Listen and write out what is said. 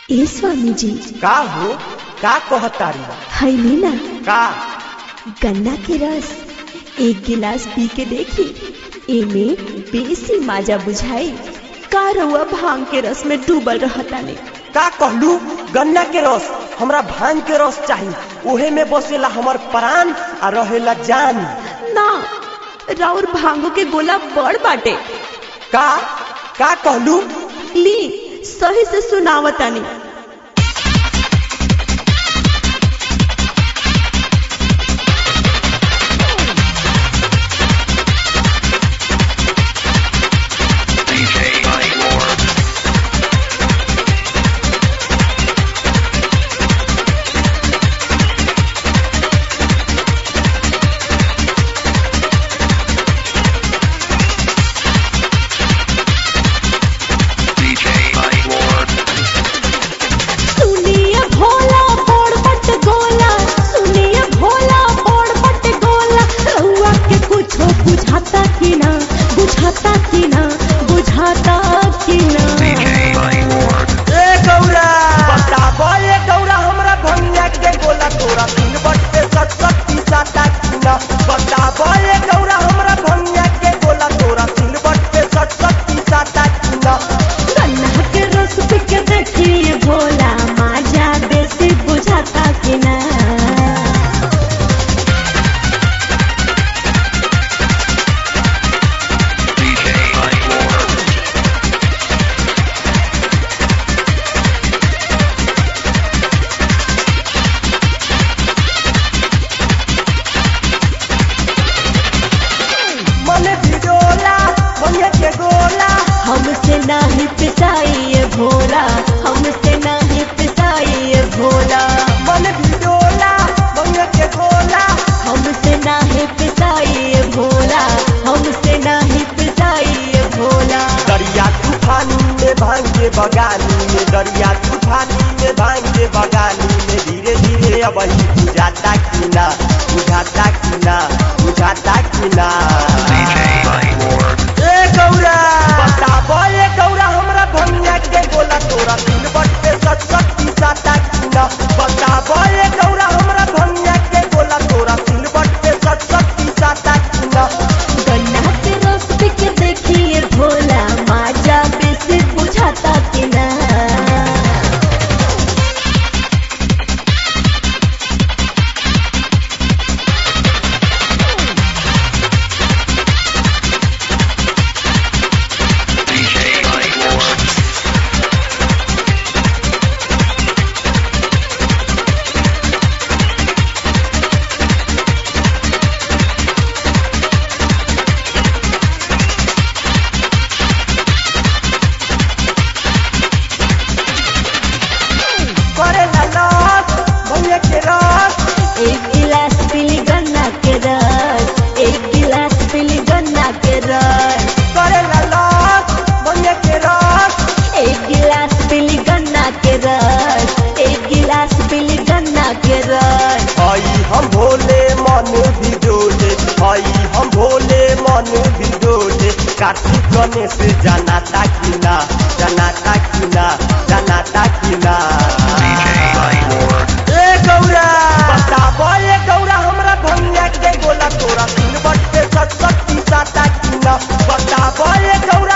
ए स्वामी जी का हो का कहतारी हैली ना का गन्ना के रस एक गिलास पी के देखी एमे बेसी माजा बुझाई का रउआ भांग के रस में डूबल रहताने का कहलू गन्ना के रस हमरा भांग के रस चाही ओहे में बसेला हमर प्राण आ रहेला जान ना राउर भांगो के गोला बड़ बाटे का का कहलू ली सही से सुनावतानी सुनिए भोला बोड़ बट गोला सुनिए भोला बोड़ बट गोला रउआ के कुछो बुझाता कि ना बुझाता कि ना बुझाता कि ना ए गौरा बताबो ए गौरा हमरा भंगिया के गोला तोरा तीन बट पे सत सत पीसा ताकीना बताबो ए गौरा हमरा भंगिया के गोला तोरा तीन बट पे सत सत पीसा ताकीना गन्ना के रस पी के देखिए भोला माजा बेसी बुझाता कि ना मने भिडोला भंगिया के गोला हमसे नाही पिसाइए भोला हमसे नाही पिसाइए भोला मने भिडोला भंगिया के गोला हमसे नाही पिसाइए भोला हमसे नाही पिसाइए भोला दरिया तूफानी में भांगे बगानी में दरिया तूफानी में भांगे बगानी में धीरे धीरे अब ही बुझाता कि ना बुझाता कि ना बुझाता कि ना ए गौरा बताबो ए गौरा हमरा भंगिया के गोला तोरा तीन बट पे सत सत पीसाता कि ना बताबो ए गौरा हमरा भंगिया के गोला तोरा तीन बट पे सत सत पीसाता कि ना गन्ना के रस पी के देखिए भोला माजा बेसी बुझाता कि ना करे ला लॉस भंगिया के रस एक गिलास पीली गन्ना के रस एक गिलास पीली गन्ना के रस करे ला लॉस भंगिया के रस एक गिलास पीली गन्ना के रस एक गिलास पीली गन्ना के रस हई हम भोले मन भी डोले हई हम भोले मन भी डोले कार्तिक गणेश जनाता कि ना जनाता कि ना जनाता कि ना ए गौरा बताबो ए गौरा हमरा भंगिया के गोला तोरा तीन बट पे सत सत पीसाता कि ना बताबो ए गौरा